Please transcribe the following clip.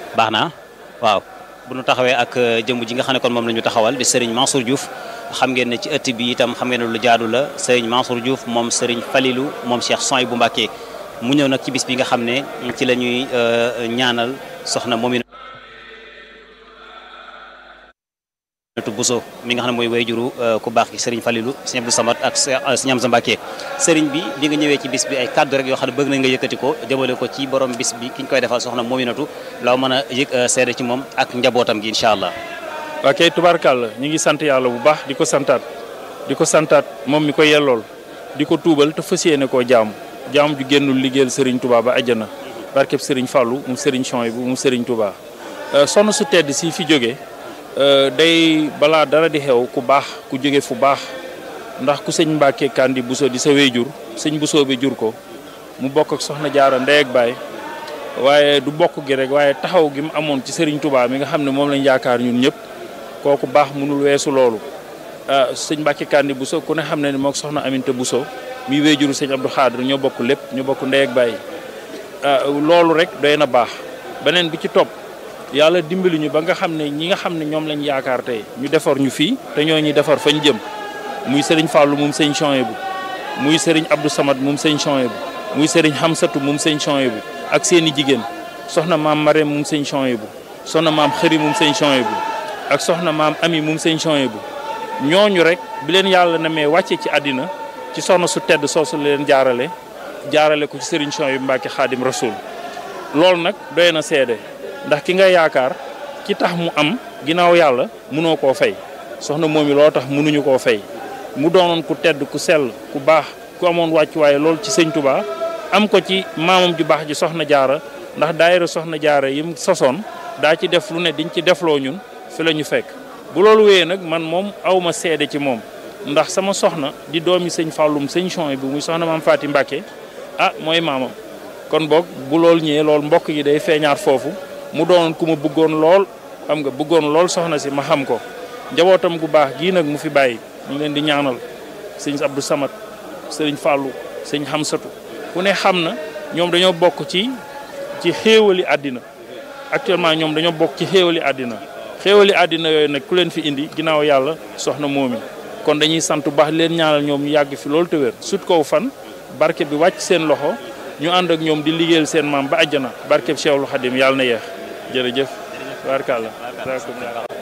baax na waaw bu nu taxawee ak jëmm ji nga xam ne kon moom la ñu taxawal di Serigne Mansour Diouf xam ngeen ne ci ëtt bi itam xam ngeen ne lu jaadu la Serigne Mansour Diouf moom Serigne Falilou moom Cheikh Soy bu Mbàkke mu ñëw nag ci bis bi nga xam ne ci la ñuy ñaanal soxna Mominatou Bousso mi nga xam ne mooy wayjuru ku baax gi Serigne Falilou Serigne Abdou Samad ak Serigne Amsa Mbàkke Serigne bi bi nga ñëwee ci bis bi ay kaddu rek yoo xam ne bëgg nañ nga yëkkati ko jëmale ko ci borom bis bi ki ñu koy defal soxna Mominatou loo mën a yëg seede ci moom ak njabootam gi incha allah. ok tubaarkàlla ñu ngi sant yàlla bu baax di ko santaat di ko santaat moom mi ko yellool di ko tuubal te fas yéene koo jaamu jaamu ju génnul liggéeyal Serigne Touba ba àjjana barkeb Serigne Fallou mu Serigne Chouaïbou mu Serigne Touba sonn su tedd si fi jóge day balaa dara di xew ku baax ku jóge fu baax ndax ku sëñ Mbacke Kandi Bousso di sa wéyjur sëñ Bousso bi jur ko mu bokk ak soxna jaara ndey ak baay waaye du bokk gi rek waaye taxaw gi mu amoon ci Serigne Touba mi nga xam ne moom lañ yaakaar ñun ñëpp kooku baax mënul weesu loolu sëñ Mbacke Kandi Bousso ku ne xam ne ni mook soxna Aminta Bousso mi wéyjuru sëñ Abdou Khadre ñoo bokk lépp ñoo bokk ndey ak baay loolu rek doy na baax beneen bi ci topp yàlla dimbali ñu ba nga xam ne ñi nga xam ne ñoom lañ yaakaar tey ñu defar ñu fii te ñoo ñuy defar fañ jëm muy sëriñ Fallou moom sëñ Chouaïbou muy sëriñ Abdou Samad moom sëñ Chouaïbou muy sëriñ Hamsatu moom sëñ Chouaïbou ak seen i jigéen soxna maam Marème moom sëñ Chouaïbou soxna maam Xëri moom sëñ Chouaïbou ak soxna maam Ami moom sëñ Chouaïbou ñooñu rek bi leen yàlla na mee wàcce ci àddina ci soxna su tedd soosu leen jaarale jaarale ko ci sëriñ Chouaïbou Mbacke Xaadim Rasoul loolu nag doy na seede ndax ki nga yaakaar ki tax mu am ginnaaw yàlla mënoo koo fay soxna moom yi loo tax mënuñu koo fay mu doonoon ku tedd ku sell ku baax ku amoon wàccuwaay lool ci sëñ Touba am ko ci maamam ju baax ji soxna jaara ndax daayira soxna jaara yim sosoon daa ci def lu ne diñ ci defloo ñun fi la ñu fekk bu loolu wéyee nag man moom awma seede ci moom ndax sama soxna di doomi sëñ Fallum sëñ Chouaïbou bu muy soxna maam Faati Mbàkke ah mooy maamam kon boog bu loolu ñëwee loolu mbokk yi day feeñaat foofu mu doonoon ku ma bëggoon lool xam nga bëggoon lool soxna si ma xam ko njabootam gu baax gii nag mu fi bàyyi ñu leen di ñaanal sëñ Abdou Samad sëriñ Fallou sëñ Hamsatu ku ne xam na ñoom dañoo bokk ci ci xéewali àddina actuellement ñoom dañoo bokk ci xéewali àddina xéewali àddina yooyu nag ku leen fi indi ginnaaw yàlla soxna moomi kon dañuy sant bu baax leen ñaanal ñoom ñu yàgg fi loolu te wér sut kow fan barke bi wàcc seen loxo ñu ànd ak ñoom di liggéeyal seen maam ba àjjana barkeb Cheikhul Khadim yàlla na yeex jërëjëf barkalla